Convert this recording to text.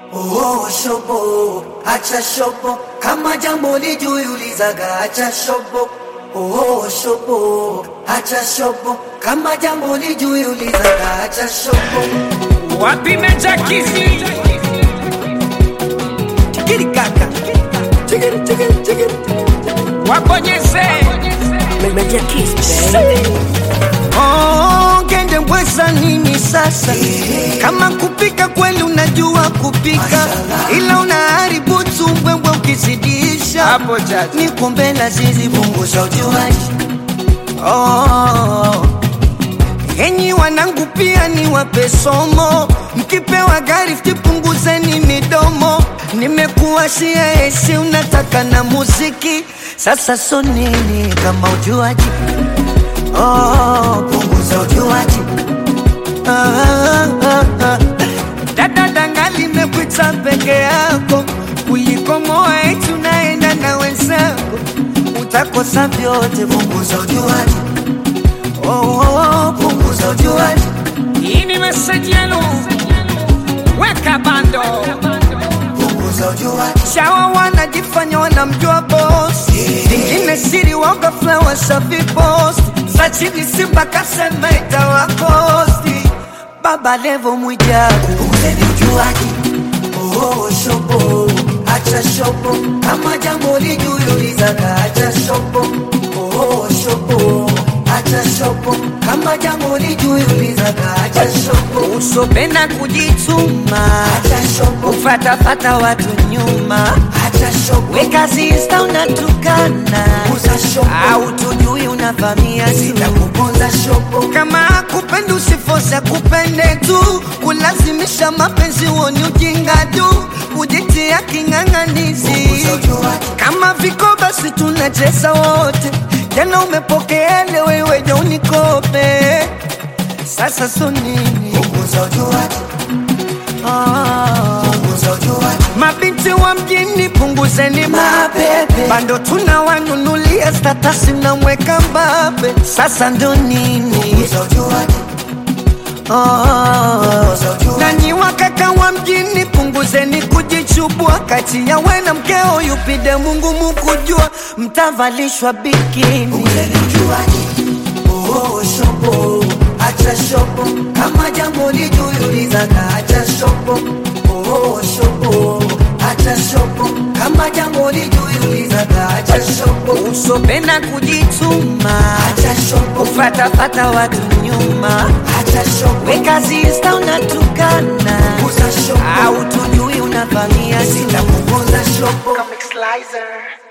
Oh, shobo, acha shobo, kama jambo lijui ulizaga, acha shobo. Oh, shobo, acha shobo, kama jambo lijui ulizaga, acha shobo. Wapi Meja Kizi? Chikiri kaka, chikiri chikiri chikiri. Wabonyeze. Meja Kiss, baby. Oh, ngende mbweza nini sasa? Kama kupika kweli unajua kupika, ila unaharibu tumbwembwe ukizidisha. Hapo chacha. Niko mbele zizi punguza ujuaji. Oh, enyi wanangu pia ni wape somo, mkipewa gari punguzeni midomo. Nimekuwa shia esi unataka na muziki, sasa so nini kama ujuaji Oh, punguza ujuaji. Ah, ah, ah, ah. Dada danga limekuita peke yako kuliko moa eti unaenda na wenzako, utakosa vyote. Punguza ujuaji. Oh, oh, oh, punguza ujuaji. Hii ni meseji yenu. Weka bando. Punguza ujuaji. Shawa wanajifanya wanamjua boss, vingine siri waga flower safi post za chini Simba kasema itawakosti. Baba Levo Mwijaku, Punguzeni ujuaji. Oh, shobo, acha shobo, kama jambo lijui ulizaga, acha shobo. Oh, shobo, acha shobo, kama jambo lijui ulizaga, acha shobo. usopenda kujituma, Acha shobo, ufatafata watu nyuma, acha shobo, weka zista unatukana, punguza shobo, au tujui unavamia simu sitakuponza shobo. kama kupenda usifosa kupende tu kulazimisha mapenzi woni ujinga tu kujitia king'ang'anizi Punguza ujuaji. kama viko basi tunacheza wote jana upokeele wewe jo unikope sasa so nini Punguza ujuaji, ah. punguza ujuaji. mabinti wa mjini punguzeni Mapepe. bando tunawanunulia statasi mnamweka mbabe sasa ndo nini Punguza ujuaji, Oh, nanyi wakaka wa mjini punguzeni kujichubua kati ya we na mkeo yupide Mungu mukujua mtavalishwa bikini punguzeni ujuaji. Oh, shobo, acha shobo, kama jambo lijui ulizaga, acha shobo. Oh, shobo, acha shobo, kama jambo lijui ulizaga, acha shobo. usopenda kujituma Acha shobo, ufatafata watu nyuma acha shobo, weka zista unatukana punguza shobo, au tujui unavamia simu sitakuponza shobo. Comic Slicer.